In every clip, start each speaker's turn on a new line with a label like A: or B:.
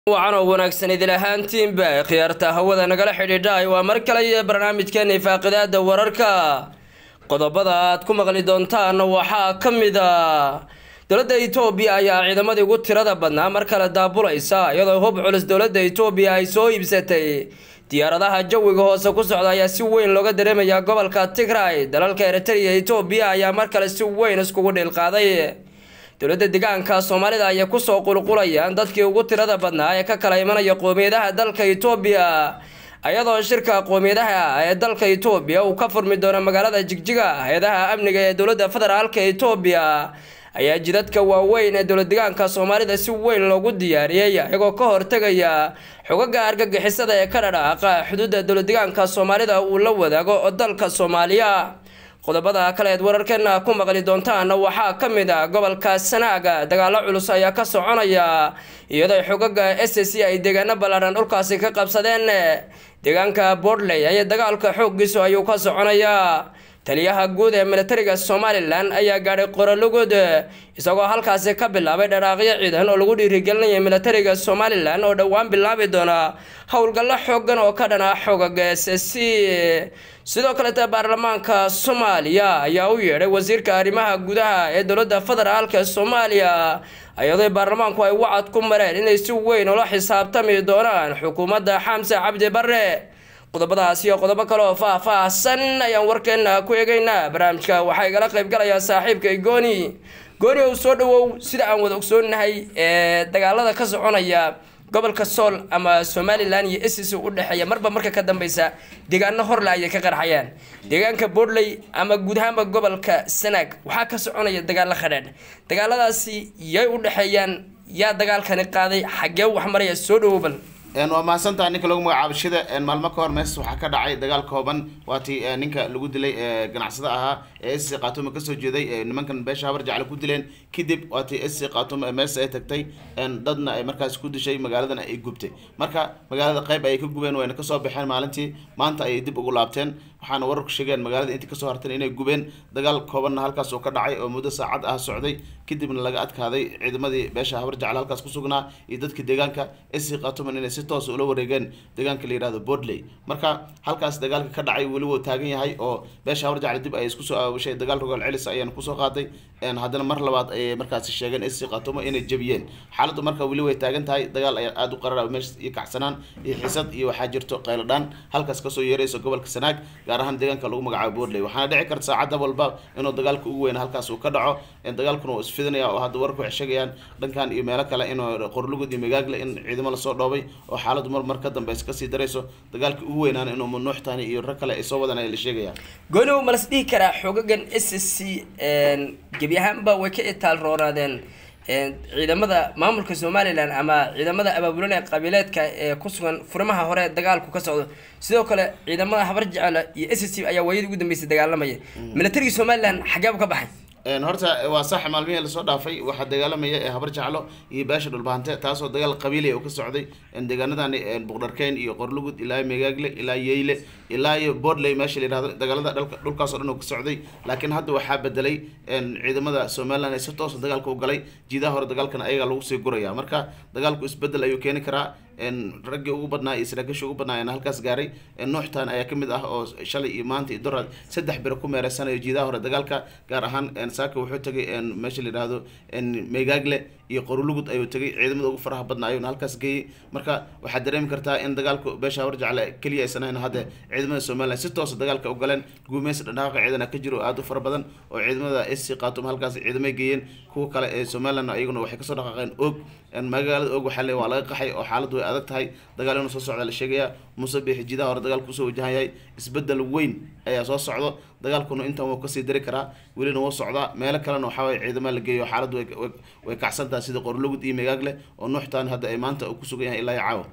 A: wacan oo wanaagsan idil ahaantiinba khiyaarta hawada nagala xidhiidhaay waa mar kale iyo barnaamijkeena ifaaqidaada wararka qodobada aad ku maqli doontaan waxaa ka mid a dowladda itoobiya ayaa ciidamadii ugu tirada badnaa mar kale daabulaysa iyadoo hub culus dowladda itoobiya ay soo iibsatay diyaaradaha jawiga hoose ku socda ayaa si weyn looga dareemayaa gobolka tigray dalalka eritrea itoobiya ayaa mar kale si weyn iskugu dhiilqaaday dowladda deegaanka soomaalida ayay kusoo qulqulayaan dadkii ugu tirada badnaa ee ka kala imanaya qoomiyadaha dalka itoobiya iyadoo shirka qoomiyadaha ee dalka itoobiya uu ka furmi doono magaalada jigjiga hay-adaha amniga ee dowladda federaalka itoobiya ayaa jidadka waaweyn ee dowlad deegaanka soomaalida si weyn loogu diyaariyey iyagoo ka hortegaya xogaga argagixisada ee ka dhadhaaqa xuduudda dowlad deegaanka soomaalida uu la wadaago oo dalka soomaaliya qodobada kale eed wararkeena ku maqli doontaan waxaa ka mid a gobolka sanaaga dagaalo culus ayaa ka soconaya iyadoo xogaga s c ay deegaano ballaadhan dhulkaasi ka qabsadeen deegaanka bortley ayaa dagaalka xooggiisu ayuu ka soconayaa taliyaha guud ee militariga somalilan ayaa gaadhay qorolugud isagoo halkaasi ka bilaabay dharaaqyo ciidan oo lagu dhiirigelinaya militariga somalilan oo dhowaan bilaabi doona howlgallo xoogan oo ka dhana xogaga s c sidoo kaleeta baarlamaanka soomaaliya ayaa u yeedhay wasiirka arrimaha gudaha ee dowladda federaalka soomaaliya iyadoo baarlamaanku ay wacad ku mareen inay si weyn ula xisaabtami doonaan xukuumadda xamse cabdi bare qodobadaas iyo qodobo kale oo faah-faahsan ayaan warkeena ku eegeynaa barnaamijka waxaa igala qaybgalayaa saaxiibka gooni gooni ow soo dhawow sida aan wada ogsoonahay ee dagaalada ka soconaya gobolka sool ama somalilan iyo ss u dhexeeya marba marka ka dambeysa deegaano horle ayay ka qarxayaan deegaanka bortley ama guud ahaanba gobolka sanaag waxaa ka soconaya dagaalo khadhaadh dagaaladaasi yay u dhexeeyaan yaa dagaalkani qaaday xaggee wax maraya soo dhawobal
B: waa mahadsantaha ninka lagu magacaabo shida maalmo ka hor mees waxaa ka dhacay dagaal kooban waatii ninka lagu dilay ganacsada ahaa ee sc khatuma kasoo jeeday nimankan beesha habar jacle ku dileen kadib waatii sc khatuma mees ay tagtay dadna ay markaas ku dishay magaaladana ay gubtay marka magaalada qayb ayay ka gubeen wayna kasoo baxeen maalintii maanta ayay dib ugu laabteen waxaana wararku sheegeen magaalada intii kasoo harteen inay gubeen dagaal koobanna halkaas oo ka dhacay oo muddo saacad ah socday kadibna laga adkaaday ciidamadii beesha habar jacle halkaas kusugnaa iyo dadkii deegaanka sc khatuman inay si toos ula wareegeen deegaanka la yihahdo bortley marka halkaas dagaalka ka dhacay weli wuu taagan yahay oo beesha habar jacle dib ay isku soo aawashay dagaal rogaal celis ayaana kusoo qaaday haddana mar labaad ayay markaasi sheegeen sc khatumo inay jebiyeen xaaladdu marka weli way taagan tahay dagaal ayaa aada u qarara meesha iyo kacsanaan iyo xisad iyo waxaa jirto qayladhaan halkaas kasoo yeerayso gobolka sanaag gaar ahaan deegaanka lagu magacaabo bortley waxaana dhici karta saacadda walba inuu dagaalka ugu weyn halkaas uu ka dhaco dagaalkuna uu isfidinaya oo hadda warku waxay sheegayaan dhankan iyo meelo kale inuu qorlugud iyo magaagle in ciidamo lasoo dhoobay oo xaaladdu mar mar ka dambeysa kasii darayso dagaalka ugu weynaan inuu manuuxtani iyo rag kale ay soo wadan la sheegaya
A: gooni u malas dhihi karaa xogagan s c gebi ahaanba way ka itaal roonaadeen ciidamada maamulka somalilan ama ciidamada abaabulan ee qabiileedka ee ku sugan furimaha hore dagaalku ka socdo sidoo kale ciidamada habar jecela iyo s c ayaa waayadii ugu dambeysay dagaalamaya militarigii somalilan xageebu ka baxay
B: horta waa sax maalmihii lasoo dhaafay waxaa dagaalamaya ee habar jaclo iyo beesha dhulbahante taasoo dagaal qabiiliya uu ka socday deegaanadani buqdharkeyn iyo qorlugud ilaa megaagle ilaa yeyle ilaa iyo bortley meesha la yihahdo dagaalada dhalka dhulkaas o dhan uu ka socday laakiin hadda waxaa bedelay ciidamada somaliland ee si toosa dagaalka u galay jiidaha hore dagaalkana ayagaa lagu sii guraya marka dagaalku isbedel ayuu keeni karaa raggii ugu badnaa iyo saraakiishii ugu badnaa ayana halkaas gaaray nuuxtan ayaa kamid ah oo shalay iyo maanta iyo doraad saddex biro ku meereysanayo jiidaha hore dagaalka gaar ahaan saaka wuxuu tegay meesha la yidhaahdo megaagle iyo qorulugud ayuu tegay ciidamada ugu faraha badnaa ayuuna halkaas geeyey marka waxaad dareemi kartaa in dagaalku beesha habar jacle keliya aysan ahayn hadde ciidamada somaliland si toosa dagaalka u galeen guumeysi dhaqdhaqaaqa ciidana ka jiro oo aada u fara badan oo ciidamada sc khatum halkaas ciidamay geeyeen kuwa kale ee somaliland iyaguna waxay kasoo dhaqaaqeen og magaalada og waxaa le waa laga qaxay oo xaaladdu way adag tahay dagaal inuu soo socda la sheegaya muuse biixi jidaha hore dagaalku usoo wajahan yahay isbedel weyn ayaa soo socdo dagaalkuna intan wuu kasii dari karaa welina wuu socdaa meelo kalena waxaaway ciidama la geeyo xaaladdu way kacsan tahay sida qorlugud iyo megaagle oo nuuxtaan hadda ay maanta ku sugan yahay ilaa iyo caawa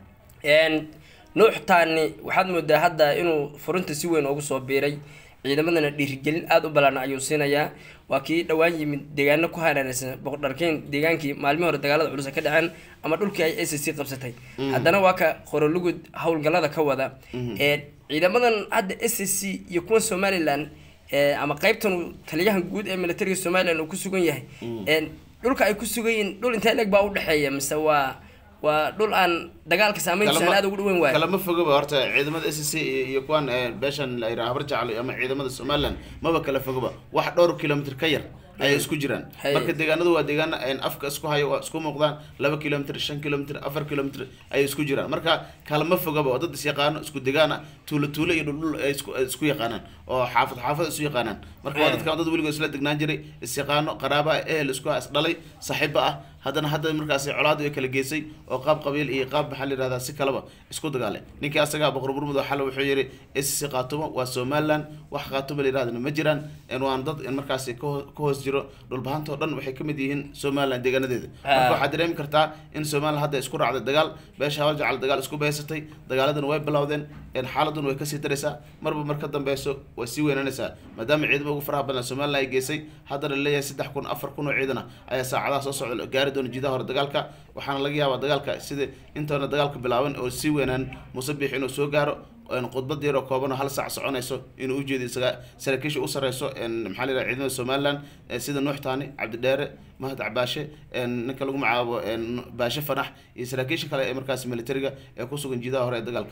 A: nuuxtaani waxaad moodaa hadda inuu furinta si weyn ugu soo biiray ciidamadana dhiirigelin aada u ballaana ayuu siinayaa waa kii dhowaan yimid deegaano ku hareereysan boqdharkeyn deegaankii maalmihii hore dagaalada culus ka dhaceen ama dhulkii ay s c qabsatay haddana waa ka qorolugud howlgallada ka wada ciidamadan hadda s c iyo kuwa somalilan ama qeybtan taliyahan guud ee militariga somalilan uu ku sugan yahay dhulka ay ku sugan yihiin dhul intee leeg baa udhexeeya mise waa waa dhul aan dagaalka saameyntiisa aan aad ugu dhaweyn waayo
B: kalama fogaba horta ciidamada s c iyo iyo kuwan eh, beeshan la yidhaha habar jaclo ama ciidamada somaliland maba kala fogaba wax dhowr kilomitr ka yar ayay isku jiraan
A: Hay.
B: marka deegaanadu waa deegaana een afka isku hayo waa isku muuqdaan laba kilomitr shan kilomitr afar kilomitr ayay isku jiraan marka kalama fogaba oo dad is yaqaano isku degaana tuulo tuulo iyo dhuldhul ay isku ay isku yaqaanaan oo xaafad xaafad isu yaqaanaan marka waa
A: Mm.
B: dadka dad weligood isla degnaan jiray is yaqaano qaraaba ah, ehel isku is dhalay saaxiiba ah haddana hadda markaasi colaadu ay kala geysay oo qaab qabiil iyo qaab maxaa la yihahdaa si kalaba isku dagaale ninkii asagaa boqor burmud xale wuxuu yidhi sc qaatumo waa somaliland wax qaatumo la yidhahdana ma jiraan en waan dad in markaasi ka hoo- ka hoos jiro dhulbahantoo dhan waxay ka mid yihiin somaliland deegaanadeeda marka
A: Ah.
B: waxaad dareemi kartaa in somaliland hadda isku raacday dagaal beesha hawal jacal dagaal isku beysatay dagaaladana way bilowdeen en xaaladuna way kasii daraysaa marba mar ka dambeyso way sii weynanaysaa maadaama ciidamo ugu faraha badan somaliland ay geysay haddana la leeyahay saddex kun afar kun oo ciidan ah ayaa saacadaha soo socda gaari doona jidaha hore dagaalka waxaana laga yaabaa dagaalka sida intoona dagaalka bilaaban oo sii weynaan musabix inuu soo gaaro een khudbad yar oo kooban oo hal saac soconayso inuu ujeedo isaga saraakiisha u sareyso een maxaa la yidhaha ciidamada somaliland ee sida nuux taani cabdidheere mahad cabaashe een ninka lagu magacaabo een baashe fanax iyo saraakiisha kale ee markaas militariga ee ku sugan jidaha hore ee dagaalka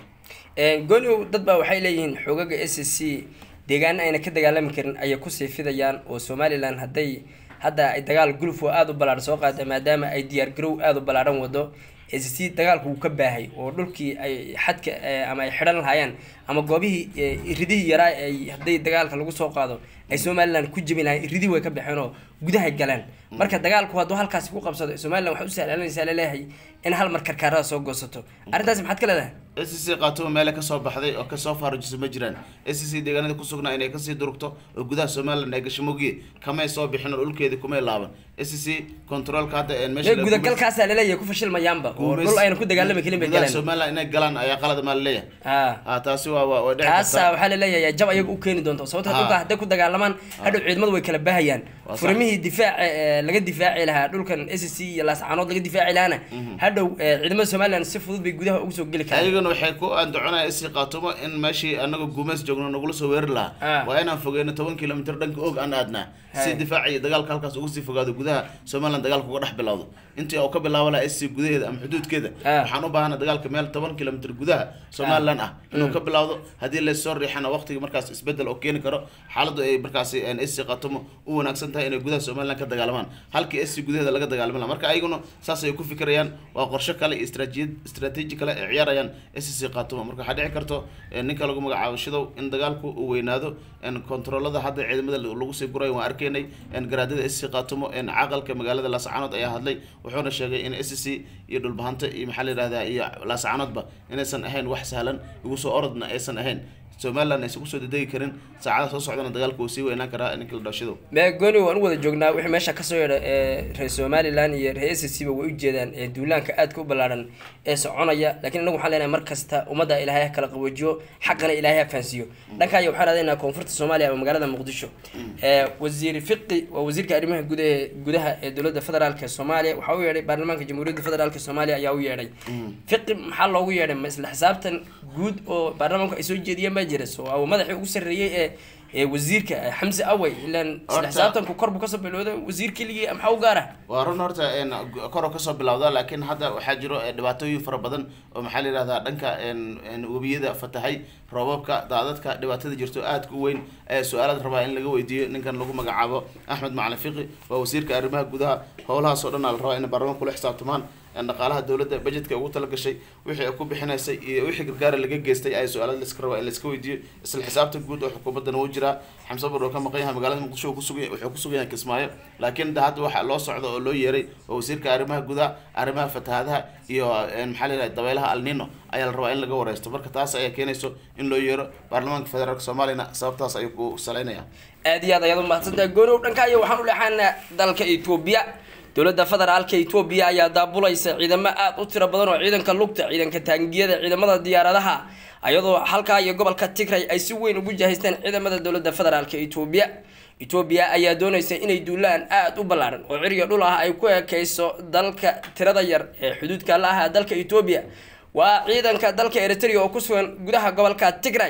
A: gooniw dad baa waxay leeyihiin xoogaga s c deegaano ayna ka dagaalami karin ayay kusii fidayaan oo somalilan hadday hadda ay dagaal guluf oo aada u ballaadhan soo qaada maadaama ay diyaar garow aada u ballaadhan wado s c dagaalku wuu ka baahay oo dhulkii ay xadka eh, ama ay xidhan lahaayeen ama goobihii eh, iridihii yaraa ay hadday dagaalka lagu soo qaado ay somalilan ku jebin lahayen iridihii way ka baxeen oo gudahay galeen marka dagaalku hadduu halkaasi ku qabsado somalilan waxay u sahlanaysaa laleeyahay in hal mar karkaarada soo goosato arrintaasi maxaad ka leedahay
B: s c qaatumo meele kasoo baxday oo kasoo faarujisa ma jiraan s c deegaanada ku sugnaa inay kasii durugto oo gudaha somaliland ay gasho mogiye kamay soo bixin oo dhulkeedii kumay laaban s c controlka hadda een meesha
A: ee gudagalkaasaa laleeyahay ku fashilmayaanba oo dhul ayna ku dagaalami karin bay
B: gudaha
A: galeen
B: somaliland inay galaan ayaa qalad maa laleeyahay
A: ha
B: ah taasi waa waa way dhici
A: taasaa
B: kartaa
A: waxaa laleeyahay jab ayaga u keeni doonta sababta
B: Ah.
A: dhulka hadday ku dagaalamaan hadhow ciidamadu way kala baahayaan
B: Waa sax.
A: furimihii difaaca ee laga difaaci lahaa dhulkan s c iyo laascaanood laga difaaci lahaana hadhow ee, ciidamada somaliland si fudud bay gudaha ugu soo geli karaan
B: ayagana waxay ku andaconaya isi qaatumo in meeshii anaga guumeys joogno nagula soo weerari
A: Ah.
B: lahaa waa inaan fogeyno toban kilomitr dhanka og aan aadnaa si
A: Hay.
B: difaaca iyo dagaalka halkaas ugu sii fogaado gudaha somaliland dagaalka uga dhex bilowdo intii uu ka bilaabo lahaa isi gudaheeda ama xuduudkeeda
A: Ah.
B: waxaan u baahana dagaalka meel toban kilomitr gudaha somaliland ah inuu ka bilowdo haddii laysoo riixana waqtiga markaas isbedel oo keeni karo xaaladdu ay markaasi isi qaatumo u wanaagsan tahay inay gudaha somaliland ka dagaalamaan halkii isi gudaheeda laga dagaalami lahaa marka ayaguna saas ay ku fikirayaan waa qorshe kale iyo istratijiyad istrategi kale ay ciyaarayaan sc qaatumo marka waxaa dhici karto eh, ninka lagu magacaabo shidow in dagaalku uu weynaado en kontroolada hadda ciidamada lagu sii guray waan arkaynay en garaadada sc qaatumo en caqalka magaalada laascaanood ayaa hadlay wuxuuna sheegay in sc iyo dhulbahanta iyo maxaa la yihahdaa iyo laascaanoodba inaysan ahayn wax sahlan igu soo orodna aysan ahayn somaliland aysan kusoo dedegi karin saacadaha soo socdana dagaalku uu sii weynaan karaa ninka la dhashidow
A: mee gooni waan u wada joognaa wixii meesha kasoo yeedha ee reer somaliland iyo reer s c ba way ujeedaan ee duulaanka aadka u ballaaran ee soconaya laakiin inagu waxaan leenahay mar kasta ummadda ilaahay ha kala qaboojiyo xaqana ilaahay ha fahansiiyo dhankaayo waxaan aadaynaa koonfurta soomaaliya ama magaalada muqdisho ee wasiir fiqi waa wasiirka arrimaha gudaha gudaha ee dowladda federaalk ee soomaaliya waxaa u yeedhay baarlamaanka jamhuuriyadda federaalk soomaaliya ayaa u yeedhay fiqi maxaa loogu yeedhay ma isla xisaabtan guud oo baarlamaanku ay soo jeediyeen baa jira so waa madaxii ugu sarreeyey ee ee wasiirka eh, xamse awey ilaan isla
B: Horta-
A: xisaabtanku kor buu kasoo bilowda wasiir keligii maxaa u gaara
B: waa run horta en koro kasoo bilowda laakiin hadda waxaa jiro eh, dhibaatooyin fara badan oo maxaa la yihahdaa dhanka en en webiyada fatahay roobabka daadadka dhibaatada jirto aadka u weyn ayaa su-aalaad rabaa in laga weydiiyo ninkan lagu magacaabo axmed macalin fiqi waa wasiirka arrimaha gudaha howlahaas oo dhan aa la rabaa in baarlamaanka kula xisaabtamaan en dhaqaalaha dowladda budgetka ugu talagashay wixii ay ku bixinaysay iyo wixii gargaara laga geystay ayaa su-aalada laiska rabaa in laiska weydiiyo isla xisaabta guud oo xukuumaddana wuu jiraa xamse bur oo ka maqan yahay magaalada muqdisho uu kusugan wuxuu ku sugan yahay kismaayo laakiin de hadda waxaa loo socda oo loo yeeray oo wasiirka arrimaha gudaha arrimaha fatahaadaha iyo en maxaa la yidhaha dabeelaha alnino ayaa la rabaa in laga wareysto marka taas ayaa keenayso in loo yeero baarlamaanka federaalk soomaaliyana sababtaas ayuu ku salaynaya
A: aad iyo aad ayaad umahadsantahay gooniw dhankaayo waxaan u leexaanaa dalka etoobiya dowladda federaalka etoobiya ayaa daabulaysa ciidamo aada u tiro badan oo ciidanka lugta ciidanka taangiyada ciidamada diyaaradaha ayadoo halkaa iyo gobolka tigray ay si weyn ugu jahaysteen ciidamada dowladda federaalka etoobiya etoobiya ayaa doonaysa inay duulaan aada u ballaaran oo ciriga dhul ah ay ku ekeyso dalka tirada yar ee xuduudka la aha dalka etoobiya waa ciidanka dalka eritrea oo ku sugan gudaha gobolka tigray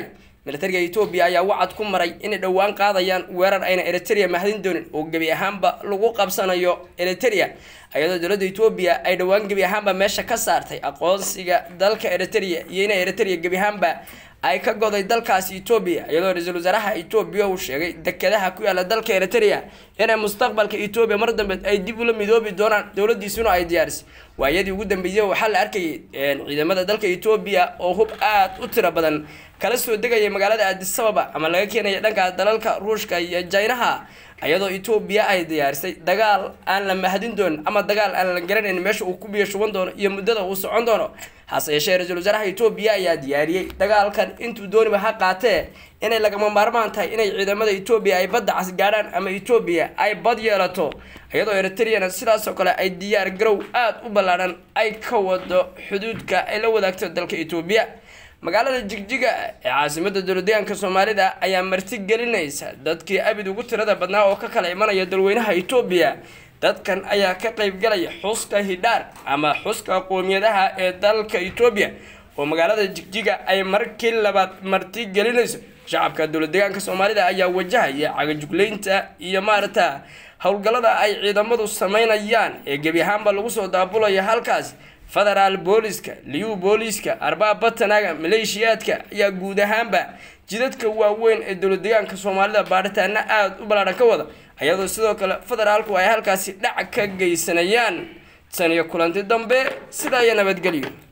A: militariga etoobiya ayaa wacad ku maray inay dhowaan qaadayaan weerar ayna eritrea mahadin doonin oo gebi ahaanba lagu qabsanayo eritrea iyadoo dowladda etoobiya ay dhowaan gebi ahaanba meesha ka saartay aqoonsiga dalka eritrea iyo inay eritrea gebi ahaanba ay ka goday dalkaasi etoobiya iyadoo ra-iisul wasaaraha etoobiya uu sheegay dekedaha ku yaala dalka eritrea inay mustaqbalka etoobiya mar dambe ay dib ula midoobi doonaan dowladiisuna ay diyaarisay waayadii ugu dambeeyay waxaa la arkayay ciidamada dalka etoobiya oo hub aad u tiro badan kala soo degaya magaalada aadisababa ama laga keenaya dhanka dalalka ruushka iyo jaynaha iyadoo etoobiya ay diyaarisay dagaal aan la mahadin doonin ama dagaal aan la garanayn meesha uu ku biyo shuban doono iyo muddada uu socon doono hase yeeshee ra-iisul wasaaraha etoobiya ayaa diyaariyey dagaalkan intuu dooniba ha qaatee inay lagama maarmaan tahay inay ciidamada etoobiya ay badda cas gaadhaan ama etoobiya ay bad yeelato iyadoo eritreana sidaas oo kale ay diyaar garow aada u ballaadhan ay ka wado xuduudka ay la wadaagto dalka etoobiya magaalada jigjiga ee caasimada dowladeegaanka soomaalida ayaa marti gelinaysa dadkii abid ugu tirada badnaa oo ka kala imanaya dalweynaha etoobiya dadkan ayaa ka qeybgalaya xuska hidhaar ama xuska qoomiyadaha ee dalka etoobiya oo magaalada jigjiga ay markii labaad marti gelinayso shacabka dowladeegaanka soomaalida ayaa wajahaya cagajugleynta iyo maarata howlgallada ay ciidamadu sameynayaan ee gebi ahaanba lagu soo daabulaya halkaas federaal booliska liyu booliska arbaab batanaga maleeshiyaadka ayaa guud ahaanba jidadka waaweyn ee dowladeegaanka soomaalida baaritaana aada u ballaadhan ka wada iyadoo sidoo kale federaalku ay halkaasi dhac ka geysanayaan tan iyo kulanti dambe sidaa iyo nabadgelyo